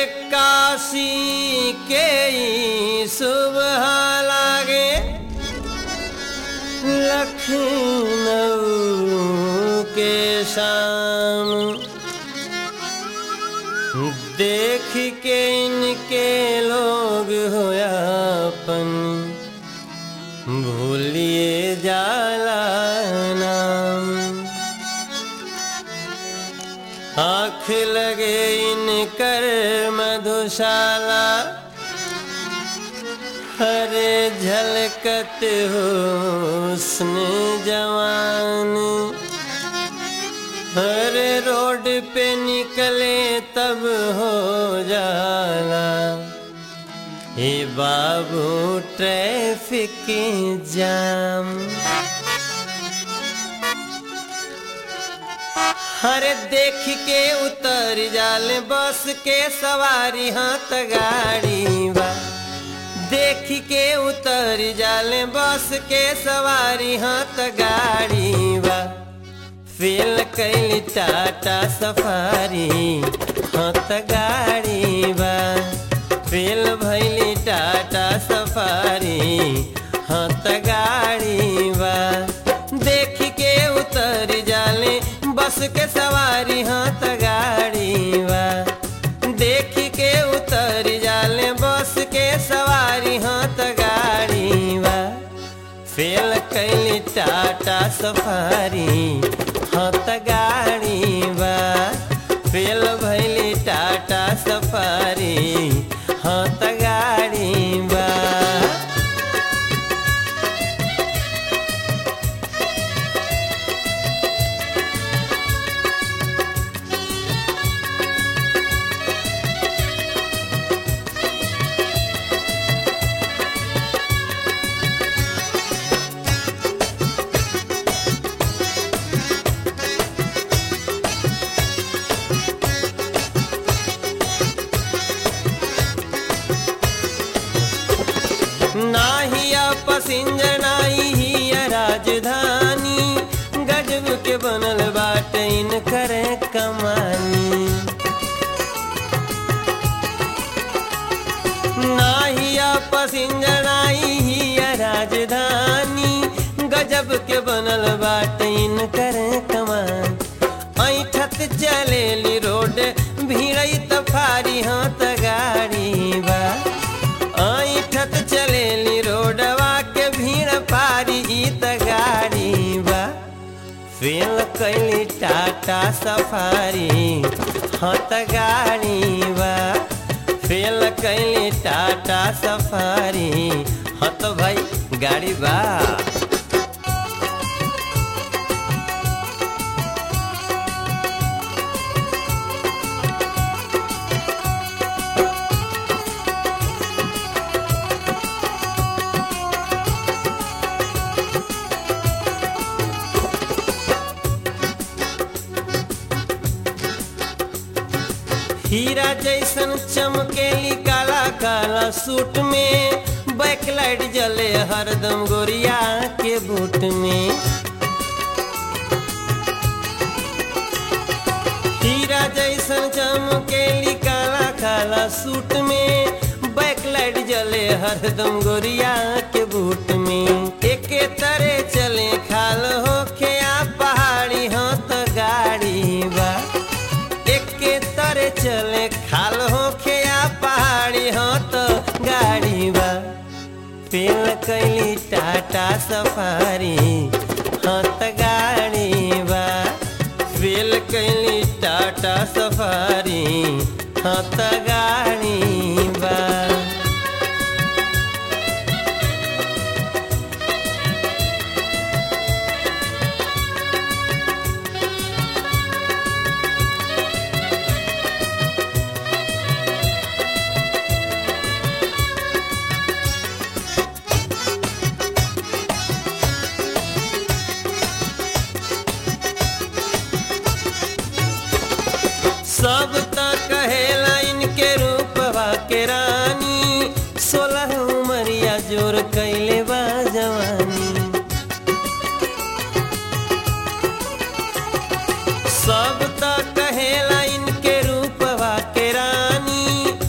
काशी के ई सुबह लागे लखनऊ के शाम देख के इनके लोग होयापन भूलिए जाला नाम आँख लगे इनकर मधुशाला हरे झलकत हुस्न जवान हर रोड पे निकले तब हो जाला हे बाबू ट्रैफिक जाम हरे देख के उतर जाल बस के सवारी हाथ गाड़ी बा देख के उतर जाल बस के सवारी हाथ गाड़ी बा फेल कैली टाटा सफारी हाथ गाड़ी बा फेल भैली टाटा सफारी हाथ गाड़ी बा देख के उतर जाले बस के सवारी हाथ गाड़ी बा देख के उतर जाले बस के सवारी हाथ गाड़ी बा फेल कैली टाटा सफारी हाथ गाड़ी बा फेल भैली टाटा सफारी हाथ गाड़ी बा नाहिया पसिंजर नाही हिया राजधानी गजब के बनल बाट इन करे कमानी नाहिया पसिंजर नाही हिया राजधानी गजब के बनल बाट इन करे कमान ऐठत चलेली रोड भीड़ई तफारी हाथ गाड़ी बा ऐठत चलेली रोडवा के भीड़ पारी ई त गाड़ी बा फेल कैली टाटा सफारी हत गाड़ी बा फेल कैली टाटा सफारी हत भाई गाड़ी बा हीरा जैसन चमकेली काला काला सूट में बैकलाइट जले हरदम गोरिया के बूट में हीरा जैसन चमकेली काला काला सूट में बैकलाइट जले हरदम गोरिया के बूट में एके तरह चले खाल होखे आ पहाड़ी हो तो गाड़ी बा एके तरे चले खाल होखे आ पहाड़ी हो तो गाड़ी बा पेल कैली टाटा सफारी हाँ तो गाड़ी बा फेल कैली टाटा सफारी हाँ तो गाड़ी बा सब त कहेला इनके रूपवा के रानी सोलह उमरिया जोर कैले बा जवानी सब त कहेला इनके रूपवा के रानी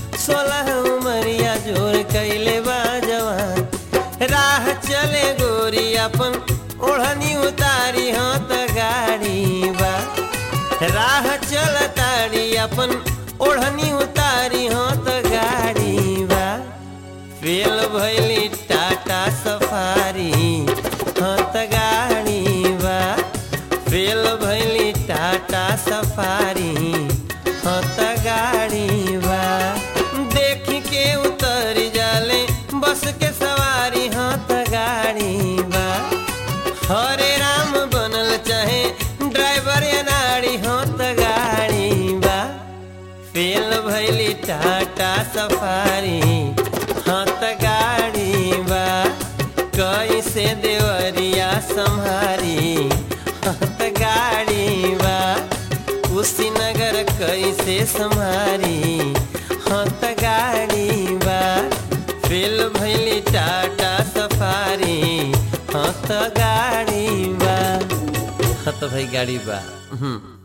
राह चल तारी अपन ओढ़नी उतारी हो तो गाड़ी बा फेल भैली टाटा सफारी हो तो गाड़ी बा फेल भैली टाटा सफारी हो तो गाड़ी बा देख के उतर जाले बस के सवारी हो तो गाड़ी बा हरे राम बनल चाहे ड्राइवर या नारी हो तो गाड़ी बा फेल भैली टाटा सफारी हाँ तो गाड़ी बा कैसे देवरिया संहारी हाँ तो गाड़ी बा कुशीनगर कैसे संहारी हाँ तो गाड़ी बा फेल भैली टाटा सफारी हाँ तो गाड़ी बा हाँ तो भाई गाड़ी बा हम्म